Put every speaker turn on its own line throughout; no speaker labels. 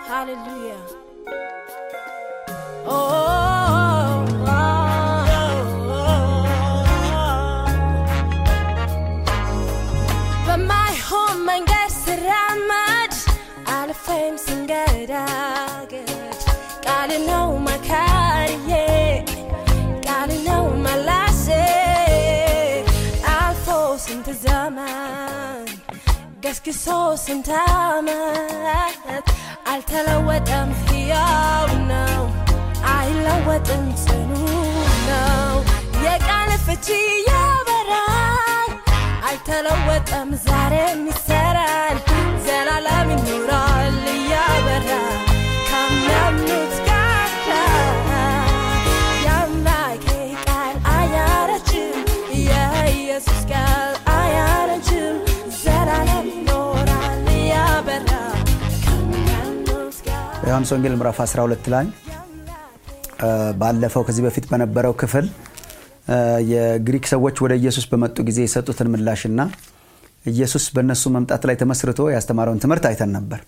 Hallelujah. Oh, በማይሆን መንገድ ስራመድ አልፌም ስንገዳገድ ቃል ነው መካሪዬ ቃል ነው መላሴ አልፎ ስንት ዘመን ገስግሶ ስንት ዓመት አልተለወጠም፣ ሕያው ነው፣ አይለወጥም፣ ጽኑ ነው። የቃል ፍቺ ያበራል፣ አልተለወጠም፣ ዛሬም ይሰራል፣ ዘላለም ይኖራል እያበራ ከሚያምኑት ጋር የአምላኬ ቃል አያረጅም፣ የኢየሱስ ቃል አያረጅም፣ ዘላለም ይኖራል እያበራ ከሚያምኑት ጋር
በዮሐንስ ወንጌል ምዕራፍ 12 ላይ እ ባለፈው ከዚህ በፊት በነበረው ክፍል እ የግሪክ ሰዎች ወደ ኢየሱስ በመጡ ጊዜ የሰጡትን ምላሽና ኢየሱስ በእነሱ መምጣት ላይ ተመስርቶ ያስተማረውን ትምህርት አይተን ነበር።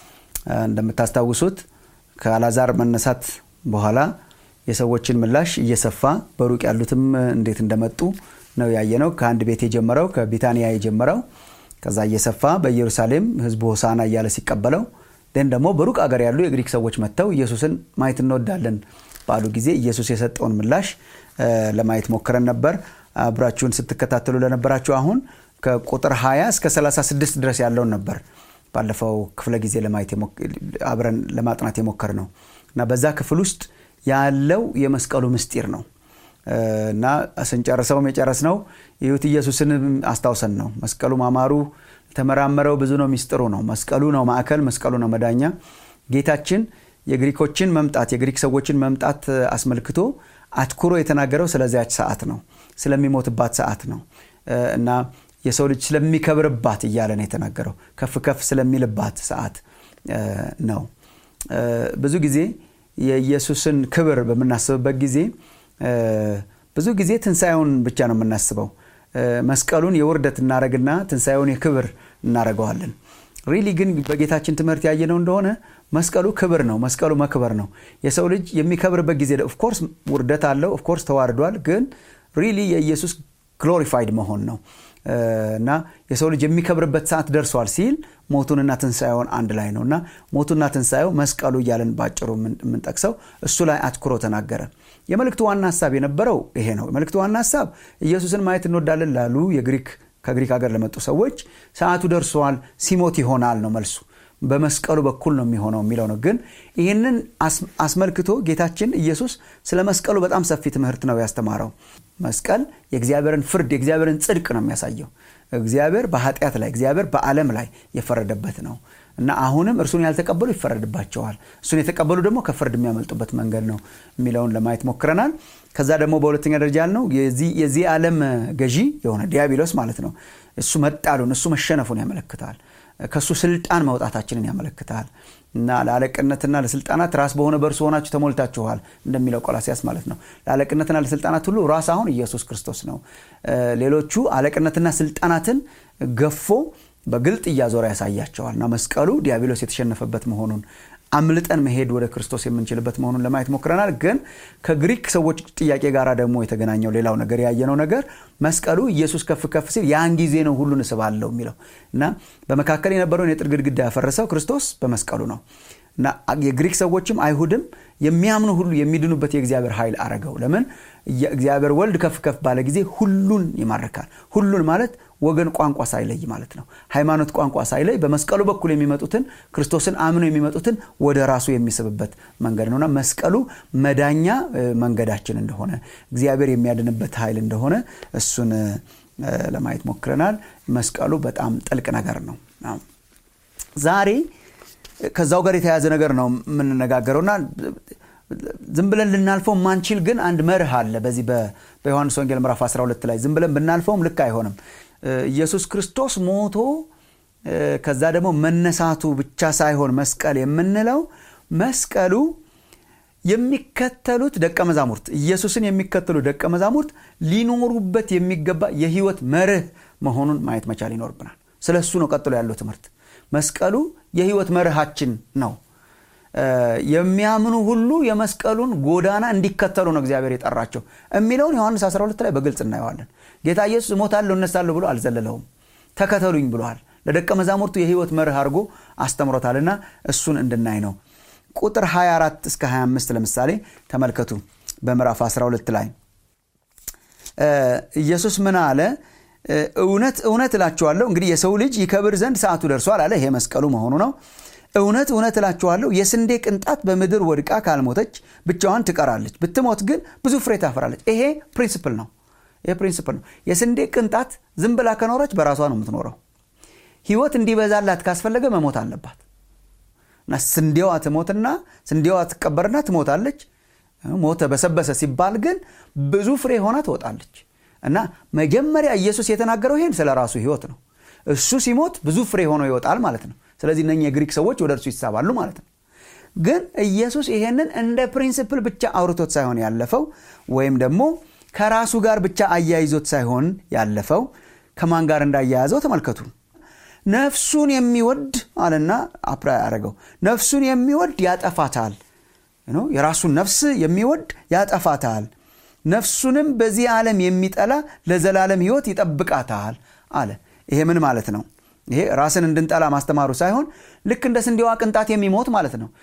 እ እንደምታስታውሱት ከአላዛር መነሳት በኋላ የሰዎችን ምላሽ እየሰፋ በሩቅ ያሉትም እንዴት እንደመጡ ነው ያየነው። ከአንድ ቤት የጀመረው ከቢታንያ የጀመረው ከዛ እየሰፋ በኢየሩሳሌም ሕዝቡ ሆሳና እያለ ሲቀበለው ደን ደግሞ በሩቅ አገር ያሉ የግሪክ ሰዎች መጥተው ኢየሱስን ማየት እንወዳለን ባሉ ጊዜ ኢየሱስ የሰጠውን ምላሽ እ ለማየት ሞክረን ነበር። አብራችሁን ስትከታተሉ ለነበራችሁ አሁን ከቁጥር 20 እስከ 36 ድረስ ያለውን ነበር ባለፈው ክፍለ ጊዜ ለማየት የሞክ- አብረን ለማጥናት የሞከር ነው እና በዛ ክፍል ውስጥ ያለው የመስቀሉ ምስጢር ነው እ እና ስንጨርሰውም የጨረስነው ይሁት ኢየሱስን አስታውሰን ነው። መስቀሉ ማማሩ የተመራመረው ብዙ ነው፣ ሚስጥሩ ነው። መስቀሉ ነው ማዕከል፣ መስቀሉ ነው መዳኛ። ጌታችን የግሪኮችን መምጣት የግሪክ ሰዎችን መምጣት አስመልክቶ አትኩሮ የተናገረው ስለዚያች ሰዓት ነው፣ ስለሚሞትባት ሰዓት ነው እ እና የሰው ልጅ ስለሚከብርባት እያለ ነው የተናገረው። ከፍ ከፍ ስለሚልባት ሰዓት እ ነው። እ ብዙ ጊዜ የኢየሱስን ክብር በምናስብበት ጊዜ እ ብዙ ጊዜ ትንሣኤውን ብቻ ነው የምናስበው። እ መስቀሉን የውርደት እናረግና ትንሣኤውን የክብር እናረገዋለን። ሪሊ ግን በጌታችን ትምህርት ያየነው እንደሆነ መስቀሉ ክብር ነው። መስቀሉ መክበር ነው። የሰው ልጅ የሚከብርበት ጊዜ ኦፍኮርስ ውርደት አለው፣ ኦፍኮርስ ተዋርዷል። ግን ሪሊ የኢየሱስ ግሎሪፋይድ መሆን ነው እ እና የሰው ልጅ የሚከብርበት ሰዓት ደርሷል ሲል ሞቱንና ትንሣኤውን አንድ ላይ ነው እና ሞቱና ትንሣኤው መስቀሉ እያለን ባጭሩ የምን- የምንጠቅሰው እሱ ላይ አትኩሮ ተናገረ። የመልእክቱ ዋና ሀሳብ የነበረው ይሄ ነው። የመልእክቱ ዋና ሀሳብ ኢየሱስን ማየት እንወዳለን ላሉ የግሪክ ከግሪክ ሀገር ለመጡ ሰዎች ሰዓቱ ደርሷል፣ ሲሞት ይሆናል ነው መልሱ። በመስቀሉ በኩል ነው የሚሆነው የሚለው ነው። ግን ይህንን አስ- አስመልክቶ ጌታችን ኢየሱስ ስለ መስቀሉ በጣም ሰፊ ትምህርት ነው ያስተማረው። መስቀል የእግዚአብሔርን ፍርድ የእግዚአብሔርን ጽድቅ ነው የሚያሳየው። እግዚአብሔር በኃጢአት ላይ እግዚአብሔር በዓለም ላይ የፈረደበት ነው እና አሁንም እርሱን ያልተቀበሉ ይፈረድባቸዋል፣ እሱን የተቀበሉ ደግሞ ከፍርድ የሚያመልጡበት መንገድ ነው የሚለውን ለማየት ሞክረናል። ከዛ ደግሞ በሁለተኛ ደረጃ ያልነው የዚህ የዚህ ዓለም ገዢ የሆነ ዲያብሎስ ማለት ነው እሱ መጣሉን እሱ መሸነፉን ያመለክታል። ከእሱ ስልጣን መውጣታችንን ያመለክታል እና ለአለቅነትና ለስልጣናት ራስ በሆነ በእርሱ ሆናችሁ ተሞልታችኋል እንደሚለው ቆላሲያስ ማለት ነው። ለአለቅነትና ለስልጣናት ሁሉ ራስ አሁን ኢየሱስ ክርስቶስ ነው። እ ሌሎቹ አለቅነትና ስልጣናትን ገፎ በግልጥ እያዞረ ያሳያቸዋል እና መስቀሉ ዲያብሎስ የተሸነፈበት መሆኑን አምልጠን መሄድ ወደ ክርስቶስ የምንችልበት መሆኑን ለማየት ሞክረናል። ግን ከግሪክ ሰዎች ጥያቄ ጋር ደግሞ የተገናኘው ሌላው ነገር ያየነው ነገር መስቀሉ ኢየሱስ ከፍ ከፍ ሲል ያን ጊዜ ነው ሁሉን እስባለሁ የሚለው እና በመካከል የነበረውን የጥል ግድግዳ ያፈረሰው ክርስቶስ በመስቀሉ ነው እና የግሪክ ሰዎችም አይሁድም የሚያምኑ ሁሉ የሚድኑበት የእግዚአብሔር ኃይል አረገው። ለምን? እግዚአብሔር ወልድ ከፍ ከፍ ባለ ጊዜ ሁሉን ይማርካል። ሁሉን ማለት ወገን፣ ቋንቋ ሳይለይ ማለት ነው። ሃይማኖት፣ ቋንቋ ሳይለይ በመስቀሉ በኩል የሚመጡትን ክርስቶስን አምነው የሚመጡትን ወደ ራሱ የሚስብበት መንገድ ነውና መስቀሉ መዳኛ እ፣ መንገዳችን እንደሆነ እግዚአብሔር የሚያድንበት ኃይል እንደሆነ እሱን እ፣ ለማየት ሞክረናል። መስቀሉ በጣም ጥልቅ ነገር ነው። አዎ። ዛሬ ከዛው ጋር የተያያዘ ነገር ነው የምንነጋገረውና ዝም ብለን ልናልፈው ማንችል ግን አንድ መርህ አለ። በዚህ በ- በዮሐንስ ወንጌል ምዕራፍ 12 ላይ ዝም ብለን ብናልፈውም ልክ አይሆንም። እ፣ ኢየሱስ ክርስቶስ ሞቶ እ፣ ከዛ ደግሞ መነሳቱ ብቻ ሳይሆን መስቀል የምንለው መስቀሉ የሚከተሉት ደቀ መዛሙርት ኢየሱስን የሚከተሉ ደቀ መዛሙርት ሊኖሩበት የሚገባ የህይወት መርህ መሆኑን ማየት መቻል ይኖርብናል። ስለ እሱ ነው ቀጥሎ ያለው ትምህርት። መስቀሉ የህይወት መርሃችን ነው የሚያምኑ ሁሉ የመስቀሉን ጎዳና እንዲከተሉ ነው እግዚአብሔር የጠራቸው የሚለውን ዮሐንስ 12 ላይ በግልጽ እናየዋለን ጌታ ኢየሱስ እሞታለሁ እነሳለሁ ብሎ አልዘለለውም ተከተሉኝ ብለዋል ለደቀ መዛሙርቱ የህይወት መርህ አድርጎ አስተምሮታልና እሱን እንድናይ ነው ቁጥር 24 እስከ 25 ለምሳሌ ተመልከቱ በምዕራፍ 12 ላይ ኢየሱስ ምን አለ እውነት እውነት እላችኋለሁ እንግዲህ የሰው ልጅ ይከብር ዘንድ ሰዓቱ ደርሷል አለ ይሄ መስቀሉ መሆኑ ነው እውነት እውነት እላችኋለሁ የስንዴ ቅንጣት በምድር ወድቃ ካልሞተች ብቻዋን ትቀራለች ብትሞት ግን ብዙ ፍሬ ታፈራለች ይሄ ፕሪንስፕል ነው ይሄ ፕሪንስፕል ነው የስንዴ ቅንጣት ዝም ብላ ከኖረች በራሷ ነው የምትኖረው ህይወት እንዲበዛላት ካስፈለገ መሞት አለባት እና ስንዴዋ ትሞትና ስንዴዋ ትቀበርና ትሞታለች ሞተ በሰበሰ ሲባል ግን ብዙ ፍሬ ሆና ትወጣለች እና መጀመሪያ ኢየሱስ የተናገረው ይሄን ስለ ራሱ ህይወት ነው እሱ ሲሞት ብዙ ፍሬ ሆኖ ይወጣል ማለት ነው ስለዚህ እነ የግሪክ ሰዎች ወደ እርሱ ይሳባሉ ማለት ነው ግን ኢየሱስ ይሄንን እንደ ፕሪንስፕል ብቻ አውርቶት ሳይሆን ያለፈው ወይም ደግሞ ከራሱ ጋር ብቻ አያይዞት ሳይሆን ያለፈው ከማን ጋር እንዳያያዘው ተመልከቱ ነፍሱን የሚወድ አለና አፕራ ያደረገው ነፍሱን የሚወድ ያጠፋታል የራሱን ነፍስ የሚወድ ያጠፋታል ነፍሱንም በዚህ ዓለም የሚጠላ ለዘላለም ህይወት ይጠብቃታል አለ ይሄ ምን ማለት ነው ይሄ ራስን እንድንጠላ ማስተማሩ ሳይሆን ልክ እንደ ስንዴዋ ቅንጣት የሚሞት ማለት ነው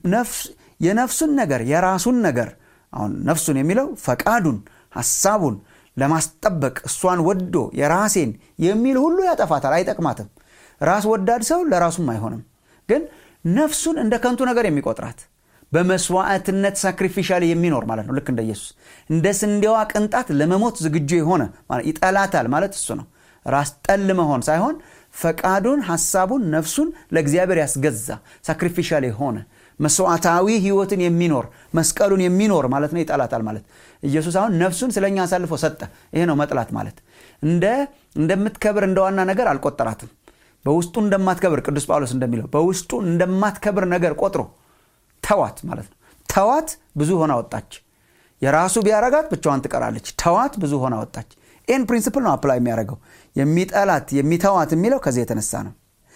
የነፍሱን ነገር የራሱን ነገር አሁን ነፍሱን የሚለው ፈቃዱን ሐሳቡን ለማስጠበቅ እሷን ወዶ የራሴን የሚል ሁሉ ያጠፋታል አይጠቅማትም ራስ ወዳድ ሰው ለራሱም አይሆንም ግን ነፍሱን እንደ ከንቱ ነገር የሚቆጥራት በመስዋዕትነት ሳክሪፊሻል የሚኖር ማለት ነው ልክ እንደ ኢየሱስ እንደ ስንዴዋ ቅንጣት ለመሞት ዝግጁ የሆነ ይጠላታል ማለት እሱ ነው ራስ ጠል መሆን ሳይሆን ፈቃዱን ሐሳቡን ነፍሱን ለእግዚአብሔር ያስገዛ ሳክሪፊሻል የሆነ መስዋዕታዊ ህይወትን የሚኖር መስቀሉን የሚኖር ማለት ነው ይጠላታል ማለት ኢየሱስ አሁን ነፍሱን ስለኛ አሳልፎ ሰጠ ይሄ ነው መጥላት ማለት እንደ እንደምትከብር እንደ ዋና ነገር አልቆጠራትም በውስጡ እንደማትከብር ቅዱስ ጳውሎስ እንደሚለው በውስጡ እንደማትከብር ነገር ቆጥሮ ተዋት ማለት ነው ተዋት ብዙ ሆና ወጣች የራሱ ቢያረጋት ብቻዋን ትቀራለች ተዋት ብዙ ሆና ወጣች ይህን ፕሪንስፕል ነው አፕላይ የሚያደርገው የሚጠላት የሚተዋት የሚለው ከዚህ የተነሳ ነው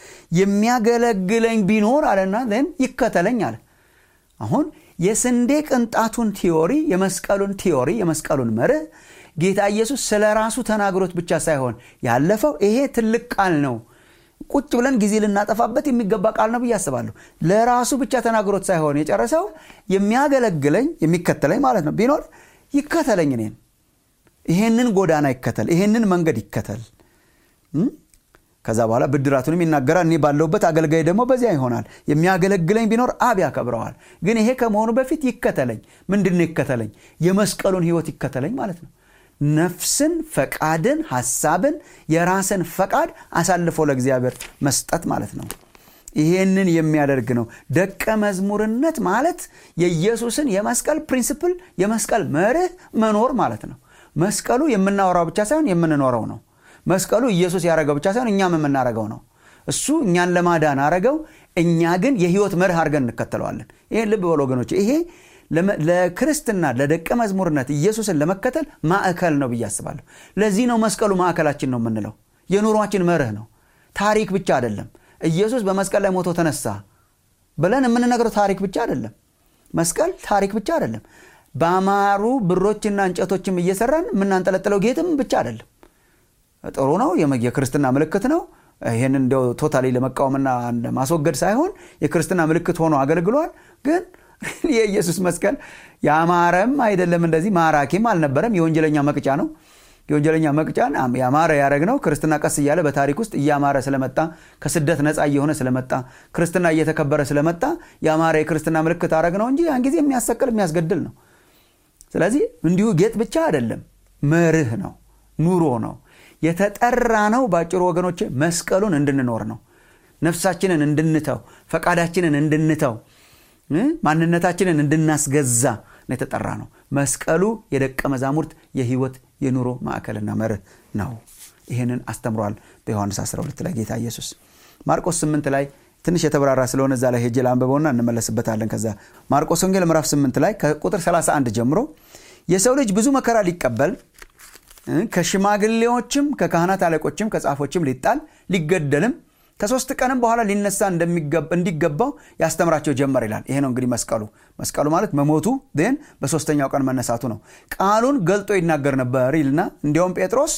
የሚያገለግለኝ ቢኖር አለና ን ይከተለኝ አለ አሁን የስንዴ ቅንጣቱን ቲዮሪ የመስቀሉን ቲዮሪ የመስቀሉን መርህ ጌታ ኢየሱስ ስለ ራሱ ተናግሮት ብቻ ሳይሆን ያለፈው ይሄ ትልቅ ቃል ነው ቁጭ ብለን ጊዜ ልናጠፋበት የሚገባ ቃል ነው ብዬ አስባለሁ ለራሱ ብቻ ተናግሮት ሳይሆን የጨረሰው የሚያገለግለኝ የሚከተለኝ ማለት ነው ቢኖር ይከተለኝ እኔን ይሄንን ጎዳና ይከተል ይሄንን መንገድ ይከተል ከዛ በኋላ ብድራቱንም ይናገራል እኔ ባለውበት አገልጋይ ደግሞ በዚያ ይሆናል የሚያገለግለኝ ቢኖር አብ ያከብረዋል ግን ይሄ ከመሆኑ በፊት ይከተለኝ ምንድን ይከተለኝ የመስቀሉን ህይወት ይከተለኝ ማለት ነው ነፍስን ፈቃድን ሐሳብን የራስን ፈቃድ አሳልፎ ለእግዚአብሔር መስጠት ማለት ነው ይሄንን የሚያደርግ ነው ደቀ መዝሙርነት ማለት የኢየሱስን የመስቀል ፕሪንስፕል የመስቀል መርህ መኖር ማለት ነው መስቀሉ የምናወራው ብቻ ሳይሆን የምንኖረው ነው መስቀሉ ኢየሱስ ያደረገው ብቻ ሳይሆን እኛም የምናደረገው ነው እሱ እኛን ለማዳን አረገው እኛ ግን የህይወት መርህ አድርገን እንከተለዋለን ይሄን ልብ በል ወገኖች ይሄ ለክርስትና ለደቀ መዝሙርነት ኢየሱስን ለመከተል ማዕከል ነው ብዬ አስባለሁ ለዚህ ነው መስቀሉ ማዕከላችን ነው የምንለው የኑሯችን መርህ ነው ታሪክ ብቻ አይደለም ኢየሱስ በመስቀል ላይ ሞቶ ተነሳ ብለን የምንነግረው ታሪክ ብቻ አይደለም መስቀል ታሪክ ብቻ አይደለም በአማሩ ብሮችና እንጨቶችም እየሰራን የምናንጠለጥለው ጌጥም ብቻ አይደለም ጥሩ ነው የክርስትና ምልክት ነው ይህን እንዲያው ቶታሊ ለመቃወምና ማስወገድ ሳይሆን የክርስትና ምልክት ሆኖ አገልግሏል ግን የኢየሱስ መስቀል ያማረም አይደለም እንደዚህ ማራኪም አልነበረም የወንጀለኛ መቅጫ ነው የወንጀለኛ መቅጫን ያማረ ያደረግ ነው ክርስትና ቀስ እያለ በታሪክ ውስጥ እያማረ ስለመጣ ከስደት ነፃ እየሆነ ስለመጣ ክርስትና እየተከበረ ስለመጣ ያማረ የክርስትና ምልክት አረግ ነው እንጂ ያን ጊዜ የሚያሰቅል የሚያስገድል ነው ስለዚህ እንዲሁ ጌጥ ብቻ አይደለም መርህ ነው ኑሮ ነው የተጠራ ነው በአጭሩ ወገኖች መስቀሉን እንድንኖር ነው ነፍሳችንን እንድንተው ፈቃዳችንን እንድንተው ማንነታችንን እንድናስገዛ ነው የተጠራ ነው መስቀሉ የደቀ መዛሙርት የህይወት የኑሮ ማዕከልና መርህ ነው ይህንን አስተምሯል በዮሐንስ 12 ላይ ጌታ ኢየሱስ ማርቆስ 8 ላይ ትንሽ የተብራራ ስለሆነ እዛ ላይ ሄጄ ላንብበውና እንመለስበታለን ከዛ ማርቆስ ወንጌል ምዕራፍ 8 ላይ ከቁጥር 31 ጀምሮ የሰው ልጅ ብዙ መከራ ሊቀበል ከሽማግሌዎችም ከካህናት አለቆችም ከጻፎችም ሊጣል ሊገደልም ከሶስት ቀንም በኋላ ሊነሳ እንዲገባው ያስተምራቸው ጀመር ይላል ይሄ ነው እንግዲህ መስቀሉ መስቀሉ ማለት መሞቱ ን በሶስተኛው ቀን መነሳቱ ነው ቃሉን ገልጦ ይናገር ነበር ይልና እንዲያውም ጴጥሮስ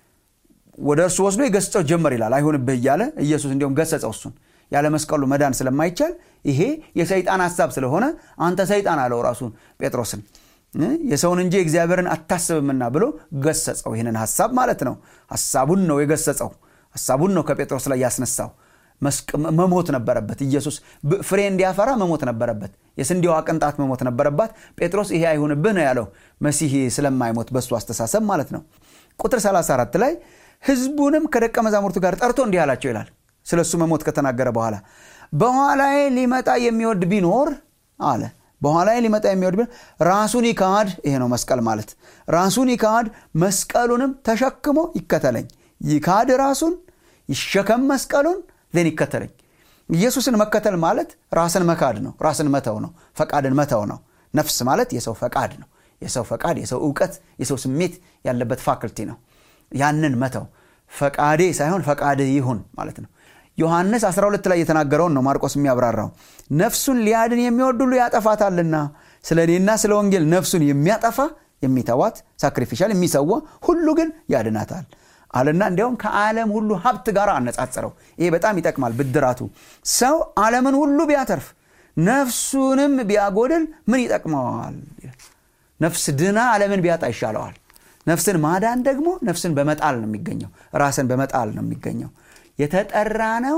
ወደ እርሱ ወስዶ የገስጸው ጀመር ይላል አይሁንብህ እያለ ኢየሱስ እንዲሁም ገሰጸው እሱን ያለ መስቀሉ መዳን ስለማይቻል ይሄ የሰይጣን ሀሳብ ስለሆነ አንተ ሰይጣን አለው ራሱን ጴጥሮስን የሰውን እንጂ እግዚአብሔርን አታስብምና ብሎ ገሰጸው ይህንን ሀሳብ ማለት ነው ሀሳቡን ነው የገሰጸው ሀሳቡን ነው ከጴጥሮስ ላይ ያስነሳው መሞት ነበረበት ኢየሱስ ፍሬ እንዲያፈራ መሞት ነበረበት የስንዴዋ ቅንጣት መሞት ነበረባት ጴጥሮስ ይሄ አይሁንብህ ነው ያለው መሲህ ስለማይሞት በሱ አስተሳሰብ ማለት ነው ቁጥር 34 ላይ ህዝቡንም ከደቀ መዛሙርቱ ጋር ጠርቶ እንዲህ አላቸው ይላል ስለ እሱ መሞት ከተናገረ በኋላ በኋላዬ ሊመጣ የሚወድ ቢኖር አለ በኋላዬ ሊመጣ የሚወድ ቢኖር ራሱን ይካድ ይሄ ነው መስቀል ማለት ራሱን ይካድ መስቀሉንም ተሸክሞ ይከተለኝ ይካድ ራሱን ይሸከም መስቀሉን ዜን ይከተለኝ ኢየሱስን መከተል ማለት ራስን መካድ ነው ራስን መተው ነው ፈቃድን መተው ነው ነፍስ ማለት የሰው ፈቃድ ነው የሰው ፈቃድ የሰው እውቀት የሰው ስሜት ያለበት ፋክልቲ ነው ያንን መተው ፈቃዴ ሳይሆን ፈቃድህ ይሁን ማለት ነው ዮሐንስ 12 ላይ የተናገረውን ነው ማርቆስ የሚያብራራው ነፍሱን ሊያድን የሚወድ ሁሉ ያጠፋታልና ስለ እኔና ስለ ወንጌል ነፍሱን የሚያጠፋ የሚተዋት ሳክሪፊሻል የሚሰዋ ሁሉ ግን ያድናታል አለና እንዲያውም ከዓለም ሁሉ ሀብት ጋር አነጻጸረው ይሄ በጣም ይጠቅማል ብድራቱ ሰው ዓለምን ሁሉ ቢያተርፍ ነፍሱንም ቢያጎድል ምን ይጠቅመዋል ነፍስ ድና ዓለምን ቢያጣ ይሻለዋል ነፍስን ማዳን ደግሞ ነፍስን በመጣል ነው የሚገኘው ራስን በመጣል ነው የሚገኘው የተጠራ ነው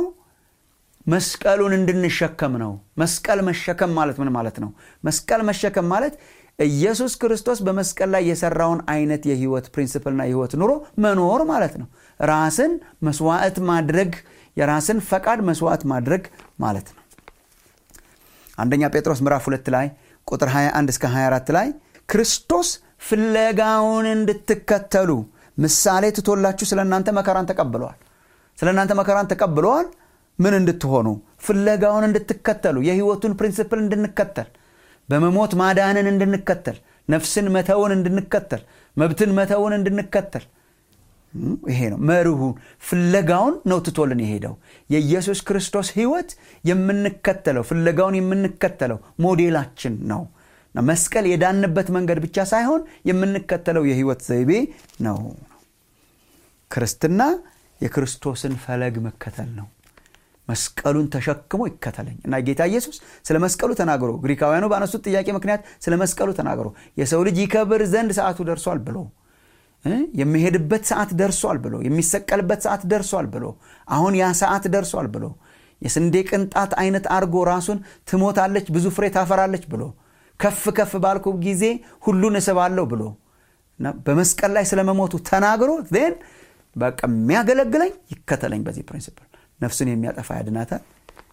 መስቀሉን እንድንሸከም ነው መስቀል መሸከም ማለት ምን ማለት ነው መስቀል መሸከም ማለት ኢየሱስ ክርስቶስ በመስቀል ላይ የሰራውን አይነት የህይወት ፕሪንስፕልና የህይወት ኑሮ መኖር ማለት ነው ራስን መስዋዕት ማድረግ የራስን ፈቃድ መስዋዕት ማድረግ ማለት ነው አንደኛ ጴጥሮስ ምዕራፍ ሁለት ላይ ቁጥር 21 እስከ 24 ላይ ክርስቶስ ፍለጋውን እንድትከተሉ ምሳሌ ትቶላችሁ ስለ እናንተ መከራን ተቀብለዋል ስለ እናንተ መከራን ተቀብለዋል ምን እንድትሆኑ ፍለጋውን እንድትከተሉ የህይወቱን ፕሪንስፕል እንድንከተል በመሞት ማዳንን እንድንከተል ነፍስን መተውን እንድንከተል መብትን መተውን እንድንከተል ይሄ ነው መርሁን ፍለጋውን ነው ትቶልን የሄደው የኢየሱስ ክርስቶስ ህይወት የምንከተለው ፍለጋውን የምንከተለው ሞዴላችን ነው መስቀል የዳንበት መንገድ ብቻ ሳይሆን የምንከተለው የህይወት ዘይቤ ነው ክርስትና የክርስቶስን ፈለግ መከተል ነው መስቀሉን ተሸክሞ ይከተለኝ እና ጌታ ኢየሱስ ስለ መስቀሉ ተናግሮ ግሪካውያኑ ባነሱት ጥያቄ ምክንያት ስለ መስቀሉ ተናግሮ የሰው ልጅ ይከብር ዘንድ ሰዓቱ ደርሷል ብሎ የሚሄድበት ሰዓት ደርሷል ብሎ የሚሰቀልበት ሰዓት ደርሷል ብሎ አሁን ያ ሰዓት ደርሷል ብሎ የስንዴ ቅንጣት አይነት አርጎ ራሱን ትሞታለች ብዙ ፍሬ ታፈራለች ብሎ ከፍ ከፍ ባልኩ ጊዜ ሁሉን እስባለሁ ብሎ በመስቀል ላይ ስለመሞቱ ተናግሮ ን በቃ የሚያገለግለኝ ይከተለኝ በዚህ ፕሪንሲፕል ነፍሱን የሚያጠፋ ያድናታል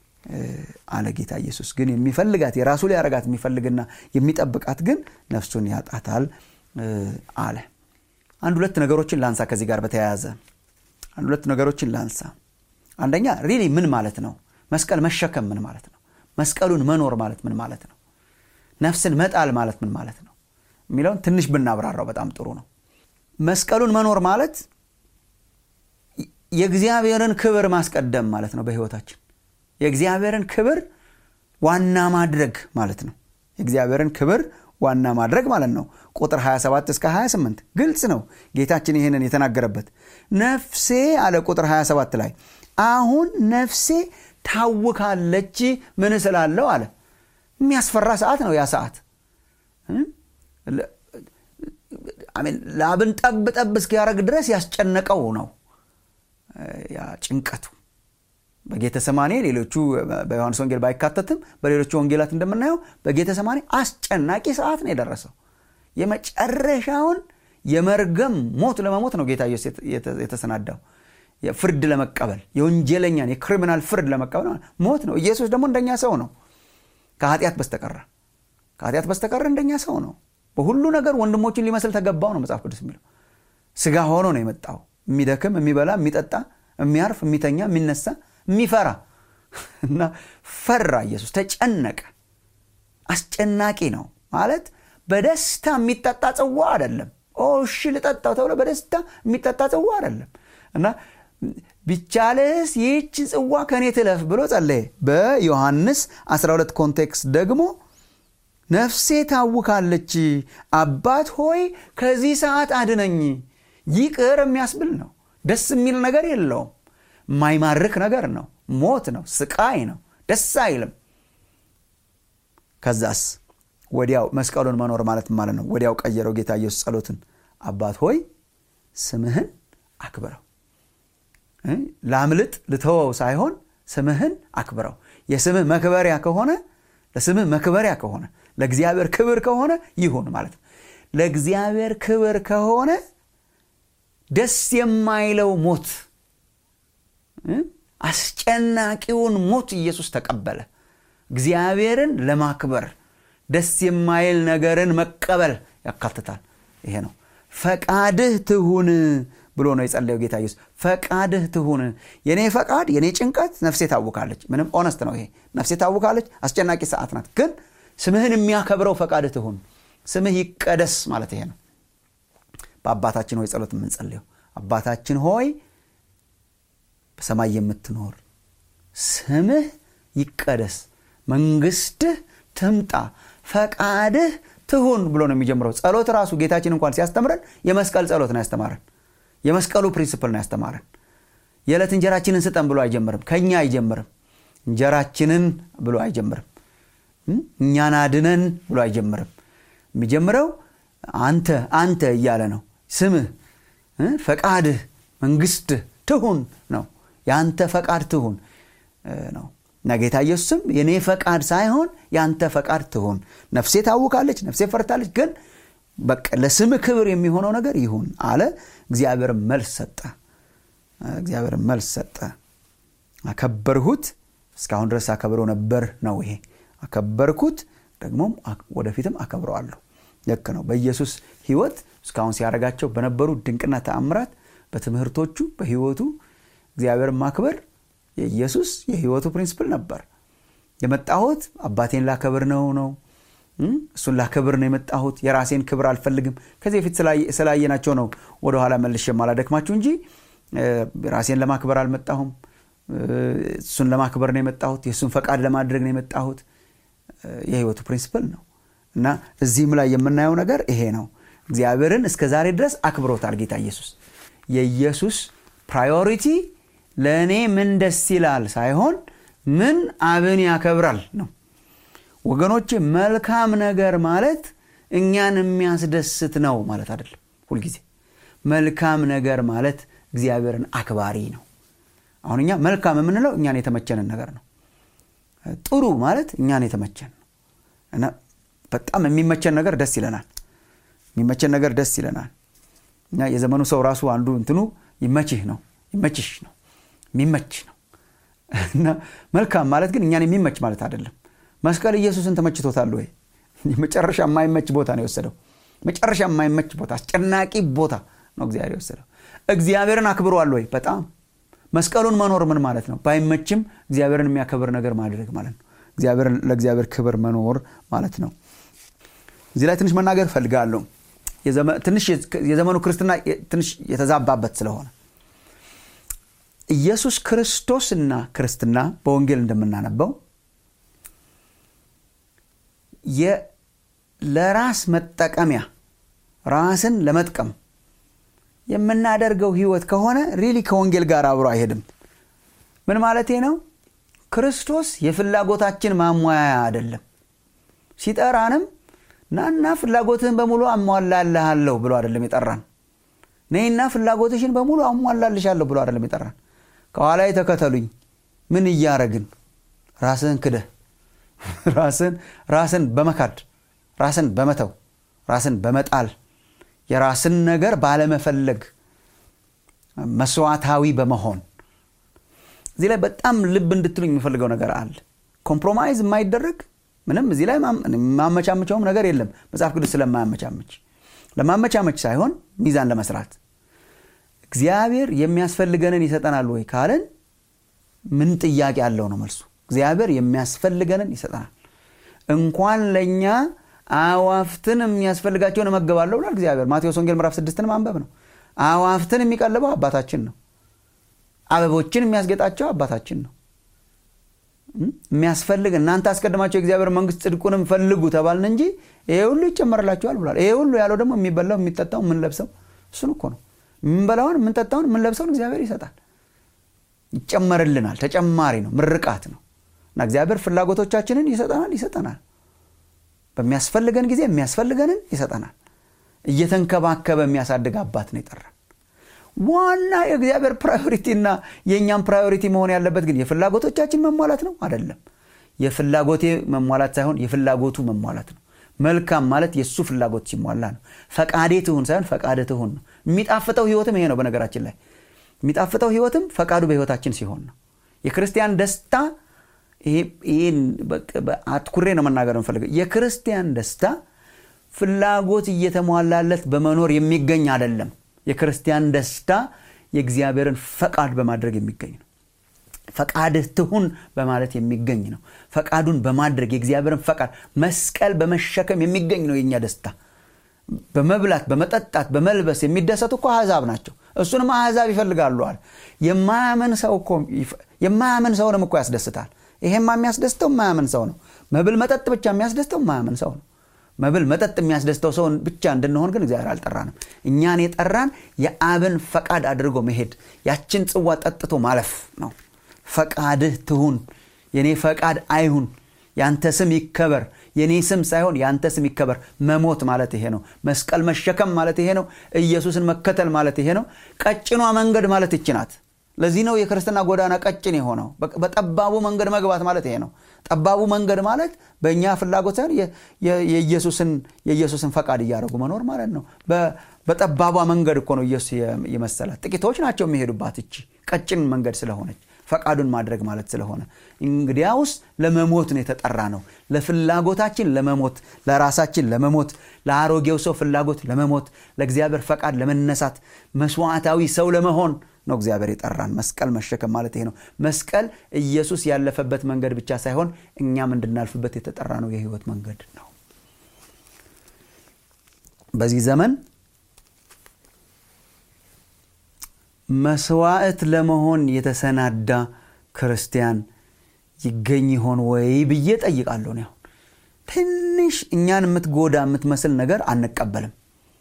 አለ ጌታ ኢየሱስ ግን የሚፈልጋት የራሱ ሊያረጋት የሚፈልግና የሚጠብቃት ግን ነፍሱን ያጣታል አለ አንድ ሁለት ነገሮችን ላንሳ ከዚህ ጋር በተያያዘ አንድ ሁለት ነገሮችን ላንሳ አንደኛ ሪሊ ምን ማለት ነው መስቀል መሸከም ምን ማለት ነው መስቀሉን መኖር ማለት ምን ማለት ነው ነፍስን መጣል ማለት ምን ማለት ነው የሚለውን ትንሽ ብናብራራው በጣም ጥሩ ነው መስቀሉን መኖር ማለት የእግዚአብሔርን ክብር ማስቀደም ማለት ነው በህይወታችን የእግዚአብሔርን ክብር ዋና ማድረግ ማለት ነው የእግዚአብሔርን ክብር ዋና ማድረግ ማለት ነው ቁጥር 27 እስከ 28 ግልጽ ነው ጌታችን ይህንን የተናገረበት ነፍሴ አለ ቁጥር 27 ላይ አሁን ነፍሴ ታውካለች ምን ስላለው አለ የሚያስፈራ ሰዓት ነው ያ ሰዓት ላብን ጠብ ጠብ እስኪያደረግ ድረስ ያስጨነቀው ነው ያ ጭንቀቱ በጌተሰማኔ ሌሎቹ በዮሐንስ ወንጌል ባይካተትም በሌሎቹ ወንጌላት እንደምናየው በጌተሰማኔ አስጨናቂ ሰዓት ነው የደረሰው የመጨረሻውን የመርገም ሞት ለመሞት ነው ጌታ ኢየሱስ የተሰናዳው ፍርድ ለመቀበል የወንጀለኛን የክሪሚናል ፍርድ ለመቀበል ሞት ነው ኢየሱስ ደግሞ እንደኛ ሰው ነው ከኃጢአት በስተቀረ ከኃጢአት በስተቀረ እንደኛ ሰው ነው በሁሉ ነገር ወንድሞችን ሊመስል ተገባው ነው መጽሐፍ ቅዱስ የሚለው ስጋ ሆኖ ነው የመጣው የሚደክም የሚበላ የሚጠጣ የሚያርፍ የሚተኛ የሚነሳ የሚፈራ እና ፈራ ኢየሱስ ተጨነቀ አስጨናቂ ነው ማለት በደስታ የሚጠጣ ጽዋ አይደለም እሺ ልጠጣው ተብሎ በደስታ የሚጠጣ ጽዋ አይደለም እና ቢቻልስ ይህች ጽዋ ከእኔ ትለፍ ብሎ ጸለየ በዮሐንስ 12 ኮንቴክስት ደግሞ ነፍሴ ታውካለች አባት ሆይ ከዚህ ሰዓት አድነኝ ይቅር የሚያስብል ነው ደስ የሚል ነገር የለውም የማይማርክ ነገር ነው ሞት ነው ስቃይ ነው ደስ አይልም ከዛስ ወዲያው መስቀሉን መኖር ማለት ማለት ነው ወዲያው ቀየረው ጌታ ኢየሱስ ጸሎትን አባት ሆይ ስምህን አክብረው ላምልጥ ልተወው ሳይሆን ስምህን አክብረው የስምህ መክበሪያ ከሆነ ለስምህ መክበሪያ ከሆነ ለእግዚአብሔር ክብር ከሆነ ይሁን ማለት ነው ለእግዚአብሔር ክብር ከሆነ ደስ የማይለው ሞት አስጨናቂውን ሞት ኢየሱስ ተቀበለ እግዚአብሔርን ለማክበር ደስ የማይል ነገርን መቀበል ያካትታል ይሄ ነው ፈቃድህ ትሁን ብሎ ነው የጸለየው ጌታ ኢየሱስ ፈቃድህ ትሁን የኔ ፈቃድ የኔ ጭንቀት ነፍሴ ታውካለች ምንም ኦነስት ነው ይሄ ነፍሴ ታውካለች አስጨናቂ ሰዓት ናት ግን ስምህን የሚያከብረው ፈቃድህ ትሁን ስምህ ይቀደስ ማለት ይሄ ነው በአባታችን ሆይ ጸሎት የምንጸልየው አባታችን ሆይ በሰማይ የምትኖር ስምህ ይቀደስ መንግስትህ ትምጣ ፈቃድህ ትሁን ብሎ ነው የሚጀምረው ጸሎት ራሱ ጌታችን እንኳን ሲያስተምረን የመስቀል ጸሎት ነው ያስተማረን የመስቀሉ ፕሪንስፕል ነው ያስተማረን የዕለት እንጀራችንን ስጠን ብሎ አይጀምርም ከኛ አይጀምርም እንጀራችንን ብሎ አይጀምርም እኛን አድነን ብሎ አይጀምርም የሚጀምረው አንተ አንተ እያለ ነው ስምህ ፈቃድህ መንግስትህ ትሁን ነው የአንተ ፈቃድ ትሁን ነው እና ጌታ ኢየሱስም የኔ ፈቃድ ሳይሆን የአንተ ፈቃድ ትሁን ነፍሴ ታውካለች ነፍሴ ፈርታለች ግን በቃ ለስም ክብር የሚሆነው ነገር ይሁን አለ እግዚአብሔር መልስ ሰጠ እግዚአብሔር መልስ ሰጠ አከበርሁት እስካሁን ድረስ አከብረው ነበር ነው ይሄ አከበርኩት ደግሞም ወደፊትም አከብረዋለሁ ልክ ነው በኢየሱስ ህይወት እስካሁን ሲያደርጋቸው በነበሩ ድንቅና ተአምራት በትምህርቶቹ በህይወቱ እግዚአብሔር ማክበር የኢየሱስ የህይወቱ ፕሪንስፕል ነበር የመጣሁት አባቴን ላከብር ነው ነው እሱን ላከብር ነው የመጣሁት የራሴን ክብር አልፈልግም ከዚህ በፊት ስላየናቸው ነው ወደኋላ መልሽ የማላደክማችሁ እንጂ ራሴን ለማክበር አልመጣሁም እሱን ለማክበር ነው የመጣሁት የእሱን ፈቃድ ለማድረግ ነው የመጣሁት የህይወቱ ፕሪንስፕል ነው እና እዚህም ላይ የምናየው ነገር ይሄ ነው እግዚአብሔርን እስከ ዛሬ ድረስ አክብሮታል ጌታ ኢየሱስ የኢየሱስ ፕራዮሪቲ ለእኔ ምን ደስ ይላል ሳይሆን ምን አብን ያከብራል ነው ወገኖች መልካም ነገር ማለት እኛን የሚያስደስት ነው ማለት አይደለም ሁልጊዜ መልካም ነገር ማለት እግዚአብሔርን አክባሪ ነው አሁን እኛ መልካም የምንለው እኛን የተመቸንን ነገር ነው ጥሩ ማለት እኛን የተመቸን ነው እና በጣም የሚመቸን ነገር ደስ ይለናል የሚመቸን ነገር ደስ ይለናል እና የዘመኑ ሰው ራሱ አንዱ እንትኑ ይመችህ ነው ይመችሽ ነው የሚመች ነው እና መልካም ማለት ግን እኛን የሚመች ማለት አይደለም መስቀል ኢየሱስን ተመችቶታል ወይ መጨረሻ የማይመች ቦታ ነው የወሰደው መጨረሻ የማይመች ቦታ አስጨናቂ ቦታ ነው እግዚአብሔር የወሰደው እግዚአብሔርን አክብሯል ወይ በጣም መስቀሉን መኖር ምን ማለት ነው ባይመችም እግዚአብሔርን የሚያከብር ነገር ማድረግ ማለት ነው ለእግዚአብሔር ክብር መኖር ማለት ነው እዚህ ላይ ትንሽ መናገር እፈልጋለሁ ትንሽ የዘመኑ ክርስትና ትንሽ የተዛባበት ስለሆነ ኢየሱስ ክርስቶስና ክርስትና በወንጌል እንደምናነበው ለራስ መጠቀሚያ ራስን ለመጥቀም የምናደርገው ህይወት ከሆነ ሪሊ ከወንጌል ጋር አብሮ አይሄድም ምን ማለቴ ነው ክርስቶስ የፍላጎታችን ማሟያ አይደለም ሲጠራንም ናና ፍላጎትህን በሙሉ አሟላልሃለሁ ብሎ አይደለም የጠራን ነይና ፍላጎትሽን በሙሉ አሟላልሻለሁ ብሎ አይደለም የጠራን ከኋላ ተከተሉኝ ምን እያረግን ራስህን ክደህ ራስን ራስን በመካድ ራስን በመተው ራስን በመጣል የራስን ነገር ባለመፈለግ መስዋዕታዊ በመሆን እዚህ ላይ በጣም ልብ እንድትሉኝ የሚፈልገው ነገር አለ ኮምፕሮማይዝ የማይደረግ ምንም እዚህ ላይ ማመቻመቻውም ነገር የለም መጽሐፍ ቅዱስ ስለማያመቻመች ለማመቻመች ሳይሆን ሚዛን ለመስራት እግዚአብሔር የሚያስፈልገንን ይሰጠናል ወይ ካለን ምን ጥያቄ አለው ነው መልሱ እግዚአብሔር የሚያስፈልገንን ይሰጠናል እንኳን ለእኛ አዋፍትን የሚያስፈልጋቸውን እመገባለሁ ብሏል እግዚአብሔር ማቴዎስ ወንጌል ምዕራፍ ስድስትን ማንበብ ነው አዋፍትን የሚቀልበው አባታችን ነው አበቦችን የሚያስጌጣቸው አባታችን ነው የሚያስፈልግ እናንተ አስቀድማቸው የእግዚአብሔር መንግስት ጽድቁንም ፈልጉ ተባልን እንጂ ይሄ ሁሉ ይጨመርላችኋል ብሏል ይሄ ሁሉ ያለው ደግሞ የሚበላው የሚጠጣው የምንለብሰው እሱን እኮ ነው የምንበላውን የምንጠጣውን የምንለብሰውን እግዚአብሔር ይሰጣል ይጨመርልናል ተጨማሪ ነው ምርቃት ነው እና እግዚአብሔር ፍላጎቶቻችንን ይሰጠናል ይሰጠናል በሚያስፈልገን ጊዜ የሚያስፈልገንን ይሰጠናል እየተንከባከበ የሚያሳድግ አባት ነው ይጠራል ዋና የእግዚአብሔር ፕራዮሪቲና የእኛም ፕራዮሪቲ መሆን ያለበት ግን የፍላጎቶቻችን መሟላት ነው አይደለም የፍላጎቴ መሟላት ሳይሆን የፍላጎቱ መሟላት ነው መልካም ማለት የእሱ ፍላጎት ሲሟላ ነው ፈቃዴ ትሁን ሳይሆን ፈቃደ ትሁን ነው የሚጣፍጠው ህይወትም ይሄ ነው በነገራችን ላይ የሚጣፍጠው ህይወትም ፈቃዱ በህይወታችን ሲሆን ነው የክርስቲያን ደስታ ይህን አትኩሬ ነው መናገር የምፈልገው የክርስቲያን ደስታ ፍላጎት እየተሟላለት በመኖር የሚገኝ አይደለም የክርስቲያን ደስታ የእግዚአብሔርን ፈቃድ በማድረግ የሚገኝ ነው ፈቃድህ ትሁን በማለት የሚገኝ ነው ፈቃዱን በማድረግ የእግዚአብሔርን ፈቃድ መስቀል በመሸከም የሚገኝ ነው የእኛ ደስታ በመብላት በመጠጣት በመልበስ የሚደሰቱ እኮ አሕዛብ ናቸው እሱንም አሕዛብ ይፈልጋሉ አለ የማያምን ሰው እኮ የማያምን ሰውንም እኮ ያስደስታል ይሄማ የሚያስደስተው የማያምን ሰው ነው መብል መጠጥ ብቻ የሚያስደስተው የማያምን ሰው ነው መብል መጠጥ የሚያስደስተው ሰውን ብቻ እንድንሆን ግን እግዚአብሔር አልጠራንም እኛን የጠራን የአብን ፈቃድ አድርጎ መሄድ ያችን ጽዋ ጠጥቶ ማለፍ ነው ፈቃድህ ትሁን የኔ ፈቃድ አይሁን ያንተ ስም ይከበር የኔ ስም ሳይሆን የአንተ ስም ይከበር መሞት ማለት ይሄ ነው መስቀል መሸከም ማለት ይሄ ነው ኢየሱስን መከተል ማለት ይሄ ነው ቀጭኗ መንገድ ማለት ይች ናት ለዚህ ነው የክርስትና ጎዳና ቀጭን የሆነው በጠባቡ መንገድ መግባት ማለት ይሄ ነው ጠባቡ መንገድ ማለት በእኛ ፍላጎት ሳይሆን የኢየሱስን ፈቃድ እያደረጉ መኖር ማለት ነው በጠባቧ መንገድ እኮ ነው ኢየሱስ የመሰላት ጥቂቶች ናቸው የሚሄዱባት እቺ ቀጭን መንገድ ስለሆነች ፈቃዱን ማድረግ ማለት ስለሆነ እንግዲያውስ ለመሞት ነው የተጠራ ነው ለፍላጎታችን ለመሞት ለራሳችን ለመሞት ለአሮጌው ሰው ፍላጎት ለመሞት ለእግዚአብሔር ፈቃድ ለመነሳት መስዋዕታዊ ሰው ለመሆን ነው እግዚአብሔር የጠራን መስቀል መሸከም ማለት ይሄ ነው መስቀል ኢየሱስ ያለፈበት መንገድ ብቻ ሳይሆን እኛም እንድናልፍበት የተጠራ ነው የህይወት መንገድ ነው በዚህ ዘመን መስዋዕት ለመሆን የተሰናዳ ክርስቲያን ይገኝ ይሆን ወይ ብዬ ጠይቃለሁ ነው ትንሽ እኛን የምትጎዳ የምትመስል ነገር አንቀበልም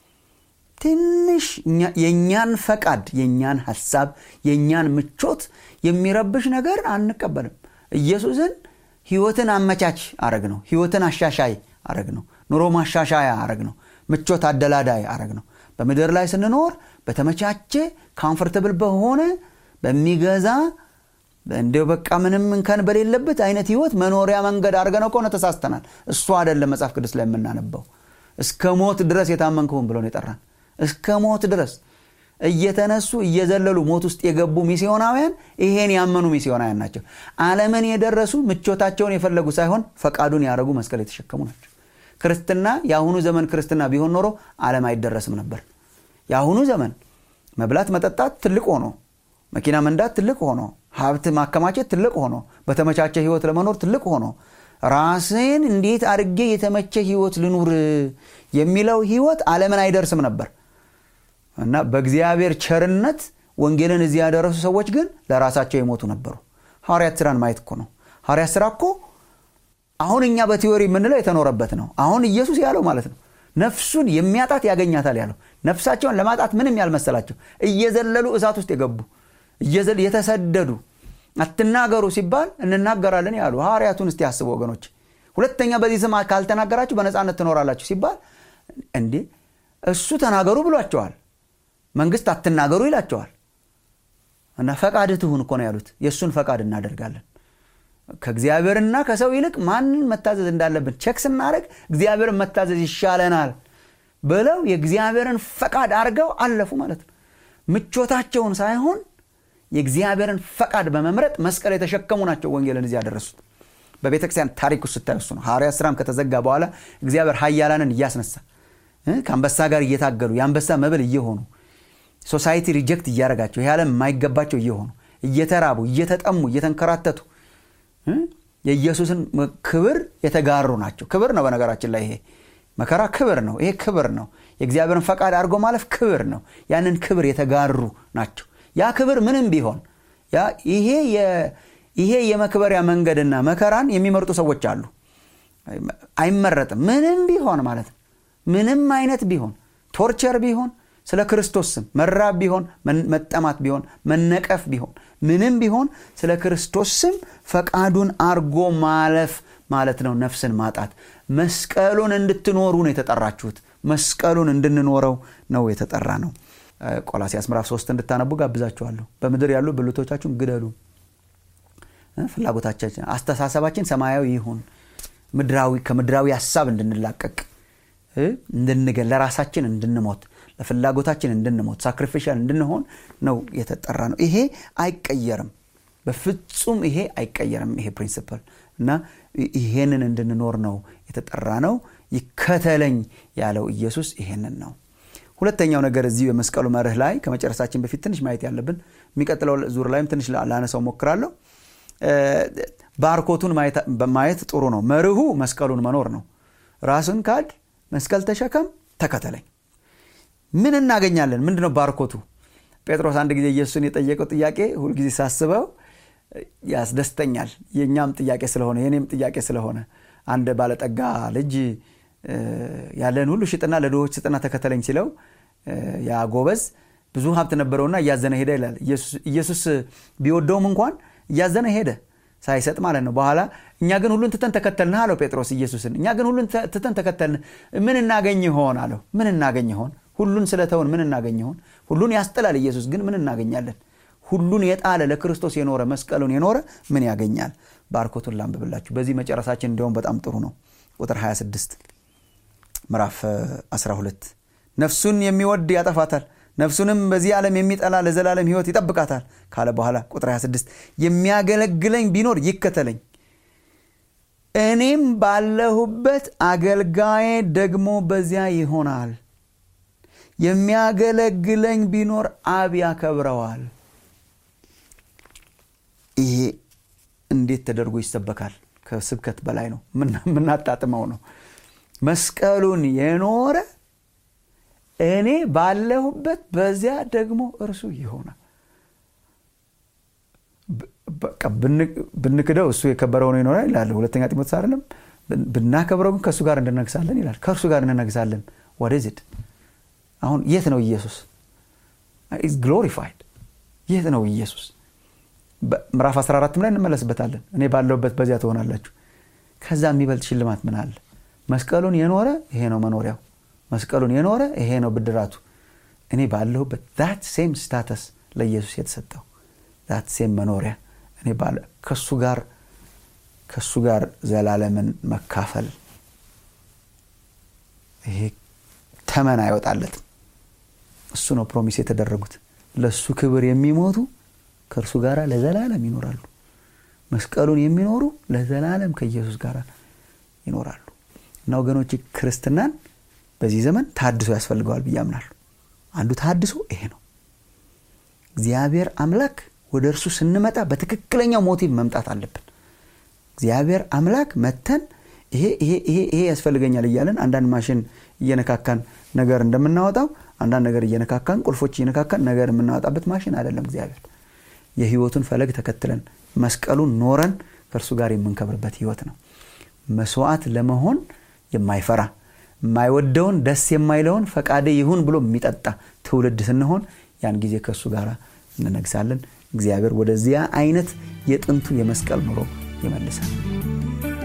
ትንሽ የእኛን ፈቃድ የእኛን ሐሳብ የእኛን ምቾት የሚረብሽ ነገር አንቀበልም ኢየሱስን ህይወትን አመቻች አረግ ነው ህይወትን አሻሻይ አረግ ነው ኑሮ ማሻሻያ አረግ ነው ምቾት አደላዳይ አረግ ነው በምድር ላይ ስንኖር በተመቻቸ ካምፈርተብል በሆነ በሚገዛ እንዲው በቃ ምንም እንከን በሌለበት አይነት ህይወት መኖሪያ መንገድ አድርገነው ከሆነ ተሳስተናል እሱ አይደለም መጽሐፍ ቅዱስ ላይ የምናነበው እስከ ሞት ድረስ የታመንክሁን ብሎ ነው የጠራን እስከ ሞት ድረስ እየተነሱ እየዘለሉ ሞት ውስጥ የገቡ ሚስዮናውያን ይሄን ያመኑ ሚስዮናውያን ናቸው አለምን የደረሱ ምቾታቸውን የፈለጉ ሳይሆን ፈቃዱን ያደረጉ መስቀል የተሸከሙ ናቸው ክርስትና የአሁኑ ዘመን ክርስትና ቢሆን ኖሮ አለም አይደረስም ነበር የአሁኑ ዘመን መብላት መጠጣት ትልቅ ሆኖ መኪና መንዳት ትልቅ ሆኖ ሀብት ማከማቸት ትልቅ ሆኖ በተመቻቸ ህይወት ለመኖር ትልቅ ሆኖ ራስን እንዴት አድርጌ የተመቸ ህይወት ልኑር የሚለው ህይወት አለምን አይደርስም ነበር እና በእግዚአብሔር ቸርነት ወንጌልን እዚህ ያደረሱ ሰዎች ግን ለራሳቸው የሞቱ ነበሩ ሐዋርያት ስራን ማየት እኮ ነው ሐዋርያት ስራ እኮ አሁን እኛ በቲዎሪ የምንለው የተኖረበት ነው አሁን ኢየሱስ ያለው ማለት ነው ነፍሱን የሚያጣት ያገኛታል ያለው ነፍሳቸውን ለማጣት ምንም ያልመሰላቸው እየዘለሉ እሳት ውስጥ የገቡ የተሰደዱ አትናገሩ ሲባል እንናገራለን ያሉ ሐዋርያቱን እስቲ ያስቡ ወገኖች ሁለተኛ በዚህ ስም ካልተናገራችሁ በነፃነት ትኖራላችሁ ሲባል እንዴ እሱ ተናገሩ ብሏቸዋል መንግስት አትናገሩ ይላቸዋል እና ፈቃድ ትሁን እኮ ነው ያሉት የእሱን ፈቃድ እናደርጋለን ከእግዚአብሔርና ከሰው ይልቅ ማንን መታዘዝ እንዳለብን ቸክ ስናደረግ እግዚአብሔርን መታዘዝ ይሻለናል ብለው የእግዚአብሔርን ፈቃድ አድርገው አለፉ ማለት ነው ምቾታቸውን ሳይሆን የእግዚአብሔርን ፈቃድ በመምረጥ መስቀል የተሸከሙ ናቸው ወንጌልን እዚህ ያደረሱት በቤተ ክርስቲያን ታሪክ ውስጥ ስታዩ እሱ ነው ሐዋርያ ስራም ከተዘጋ በኋላ እግዚአብሔር ሀያላንን እያስነሳ ከአንበሳ ጋር እየታገሉ የአንበሳ መብል እየሆኑ ሶሳይቲ ሪጀክት እያደረጋቸው ይህ ዓለም የማይገባቸው እየሆኑ እየተራቡ እየተጠሙ እየተንከራተቱ የኢየሱስን ክብር የተጋሩ ናቸው ክብር ነው በነገራችን ላይ ይሄ መከራ ክብር ነው ይሄ ክብር ነው የእግዚአብሔርን ፈቃድ አድርጎ ማለፍ ክብር ነው ያንን ክብር የተጋሩ ናቸው ያ ክብር ምንም ቢሆን ያ ይሄ ይሄ የመክበሪያ መንገድና መከራን የሚመርጡ ሰዎች አሉ አይመረጥም ምንም ቢሆን ማለት ነው ምንም አይነት ቢሆን ቶርቸር ቢሆን ስለ ክርስቶስ ስም መራብ ቢሆን መጠማት ቢሆን መነቀፍ ቢሆን ምንም ቢሆን ስለ ክርስቶስ ስም ፈቃዱን አርጎ ማለፍ ማለት ነው ነፍስን ማጣት መስቀሉን እንድትኖሩ ነው የተጠራችሁት መስቀሉን እንድንኖረው ነው የተጠራ ነው ቆላሲያስ ምዕራፍ 3 እንድታነቡ ጋብዛችኋለሁ በምድር ያሉ ብልቶቻችሁን ግደሉ ፍላጎታችን አስተሳሰባችን ሰማያዊ ይሁን ምድራዊ ከምድራዊ ሀሳብ እንድንላቀቅ እንድንገ ለራሳችን እንድንሞት ለፍላጎታችን እንድንሞት ሳክሪፊሻል እንድንሆን ነው የተጠራ ነው ይሄ አይቀየርም በፍጹም ይሄ አይቀየርም ይሄ ፕሪንስፕል እና ይሄንን እንድንኖር ነው የተጠራ ነው ይከተለኝ ያለው ኢየሱስ ይሄንን ነው ሁለተኛው ነገር እዚህ የመስቀሉ መርህ ላይ ከመጨረሳችን በፊት ትንሽ ማየት ያለብን የሚቀጥለው ዙር ላይም ትንሽ ላነሳው ሞክራለሁ ባርኮቱን ማየት ጥሩ ነው መርሁ መስቀሉን መኖር ነው ራስን ካድ መስቀል ተሸከም ተከተለኝ ምን እናገኛለን ምንድነው ባርኮቱ ጴጥሮስ አንድ ጊዜ ኢየሱስን የጠየቀው ጥያቄ ሁልጊዜ ሳስበው ያስደስተኛል የእኛም ጥያቄ ስለሆነ የኔም ጥያቄ ስለሆነ አንድ ባለጠጋ ልጅ ያለን ሁሉ ሽጥና ለድሆች ስጥና ተከተለኝ ሲለው ያ ጎበዝ ብዙ ሀብት ነበረውና እያዘነ ሄደ ይላል ኢየሱስ ቢወደውም እንኳን እያዘነ ሄደ ሳይሰጥ ማለት ነው በኋላ እኛ ግን ሁሉን ትተን ተከተልንህ አለው ጴጥሮስ ኢየሱስን እኛ ግን ሁሉን ትተን ተከተልን ምን እናገኝ ይሆን አለው ምን እናገኝ ይሆን ሁሉን ስለተውን ምን እናገኝ ይሆን ሁሉን ያስጥላል ኢየሱስ ግን ምን እናገኛለን ሁሉን የጣለ ለክርስቶስ የኖረ መስቀሉን የኖረ ምን ያገኛል ባርኮቱን ላንብብላችሁ በዚህ መጨረሳችን እንዲሁም በጣም ጥሩ ነው ቁጥር 26 ምዕራፍ 12 ነፍሱን የሚወድ ያጠፋታል ነፍሱንም በዚህ ዓለም የሚጠላ ለዘላለም ህይወት ይጠብቃታል ካለ በኋላ ቁጥር 26 የሚያገለግለኝ ቢኖር ይከተለኝ እኔም ባለሁበት አገልጋዬ ደግሞ በዚያ ይሆናል የሚያገለግለኝ ቢኖር አብ ያከብረዋል ይሄ እንዴት ተደርጎ ይሰበካል ከስብከት በላይ ነው የምናጣጥመው ነው መስቀሉን የኖረ እኔ ባለሁበት በዚያ ደግሞ እርሱ ይሆናል ብንክደው እሱ የከበረ ሆኖ ይኖራል ይላል ሁለተኛ ጢሞቴዎስ አይደለም ብናከብረው ግን ከእሱ ጋር እንነግሳለን ይላል ከእርሱ ጋር እንነግሳለን ወደዚድ አሁን የት ነው ኢየሱስ ኢዝ ግሎሪፋይድ የት ነው ኢየሱስ ምዕራፍ 14 ላይ እንመለስበታለን እኔ ባለሁበት በዚያ ትሆናላችሁ ከዛ የሚበልጥ ሽልማት ምን አለ መስቀሉን የኖረ ይሄ ነው መኖሪያው መስቀሉን የኖረ ይሄ ነው ብድራቱ እኔ ባለሁበት ዛት ሴም ስታተስ ለኢየሱስ የተሰጠው ዛት ሴም መኖሪያ እኔ ከሱ ጋር ከሱ ጋር ዘላለምን መካፈል ይሄ ተመን አይወጣለትም እሱ ነው ፕሮሚስ የተደረጉት ለእሱ ክብር የሚሞቱ ከእርሱ ጋር ለዘላለም ይኖራሉ መስቀሉን የሚኖሩ ለዘላለም ከኢየሱስ ጋር ይኖራሉ እና ወገኖች ክርስትናን በዚህ ዘመን ታድሶ ያስፈልገዋል ብዬ አምናለሁ አንዱ ታድሶ ይሄ ነው እግዚአብሔር አምላክ ወደ እርሱ ስንመጣ በትክክለኛው ሞቲቭ መምጣት አለብን እግዚአብሔር አምላክ መተን ይሄ ይሄ ይሄ ይሄ ያስፈልገኛል እያለን አንዳንድ ማሽን እየነካካን ነገር እንደምናወጣው አንዳንድ ነገር እየነካካን ቁልፎች እየነካካን ነገር የምናወጣበት ማሽን አይደለም እግዚአብሔር የህይወቱን ፈለግ ተከትለን መስቀሉን ኖረን ከእርሱ ጋር የምንከብርበት ህይወት ነው መስዋዕት ለመሆን የማይፈራ የማይወደውን ደስ የማይለውን ፈቃደ ይሁን ብሎ የሚጠጣ ትውልድ ስንሆን ያን ጊዜ ከእሱ ጋር እንነግሳለን እግዚአብሔር ወደዚያ አይነት የጥንቱ የመስቀል ኑሮ ይመልሳል